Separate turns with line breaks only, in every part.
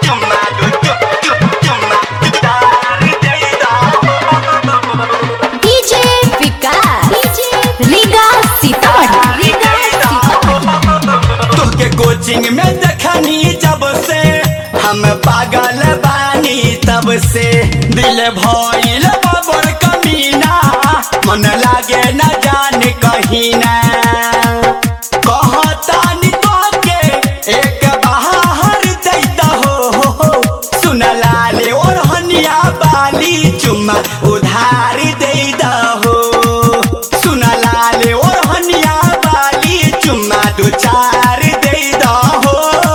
चुम्मा दो चुप चुप चुम्मा तारी दे दो
डीजे विकास रीगा सीतामढ़ी रीगा सीतामढ़ी
तोके कोचिंग में देखनी जब से हम पागल बानी तब से दिल भइल बबर कमीना मन लागे न जाने कहीं ना कहतानी तोके एक बाहर दैता हो, हो, हो। सुन लाले और हनिया बाली चुम्मा उधार दैता हो सुन लाले और हनिया बाली चुम्मा दो चार दैता हो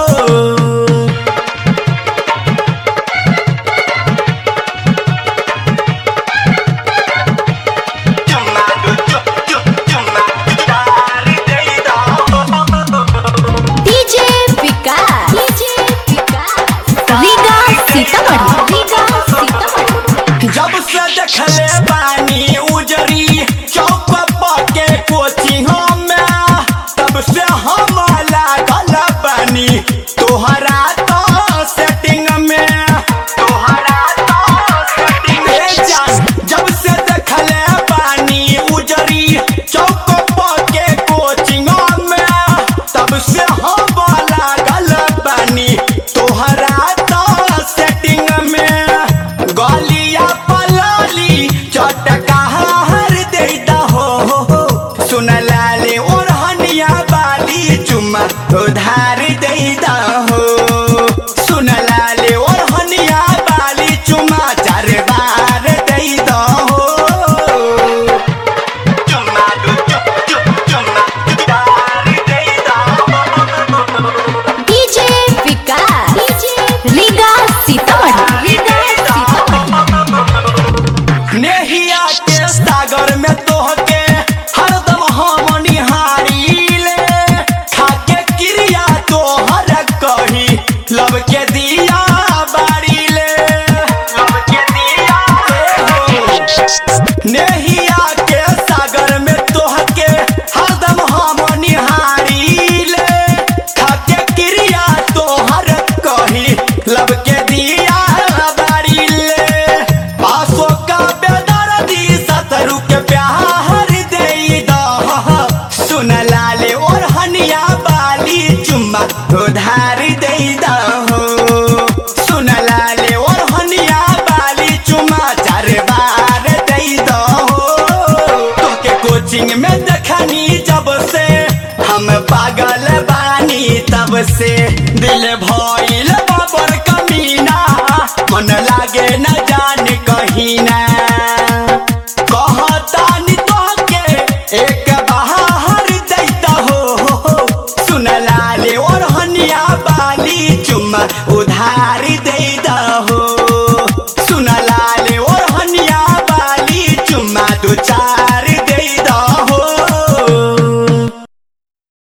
चुम्मा दो चुप चुप चुम्मा चार दैता हो
डीजे विकास रीगा सीतामढ़ी रीगा सीतामढ़ी
जब से देखले पानी उजरी चौक के कोचिंग में तब से हम लागल पानी तोहरा तो सेटिंग में तोहरा तो सेटिंग में जान जब से देखले पानी उजरी चौक के कोचिंग में तब से हम लागल पानी तोहरा तो सेटिंग में गलिया पलाली चटका हर देता हो सुन लाले और हनिया बाली चुम्मा उधार देता हो सुन लाले और हनिया बाली चुम्मा चार बार देता हो चुम्मा दो चुप चुप चुम्मा चार देता हो
डीजे विकास रीगा सीतामढ़ी रीगा सीतामढ़ी
नेहिया के सागर में तोहके हरदम हम निहारीले खाके क्रिया तोहर कही लब के दिया बारीले लब के दिया नेहिया के सागर में तोहके हरदम हम निहारीले खाके क्रिया तोहर कही लब के दिया बारीले पासो का बेदर्दी सतरु के प्यार दे दो सुन लाले और हनिया बाली चुम्मा उधार दे दो सुन लाले और हनिया बाली चुम्मा चार बार दे दो तोके कोचिंग में देखनी जब से हम पागल बानी तब से दिल भइल बबर कमीना मन लागे न जाने कहीं ना कहतानी तोके एक बाहर दैता हो सुन लाले और हनिया बाली चुम्मा उधार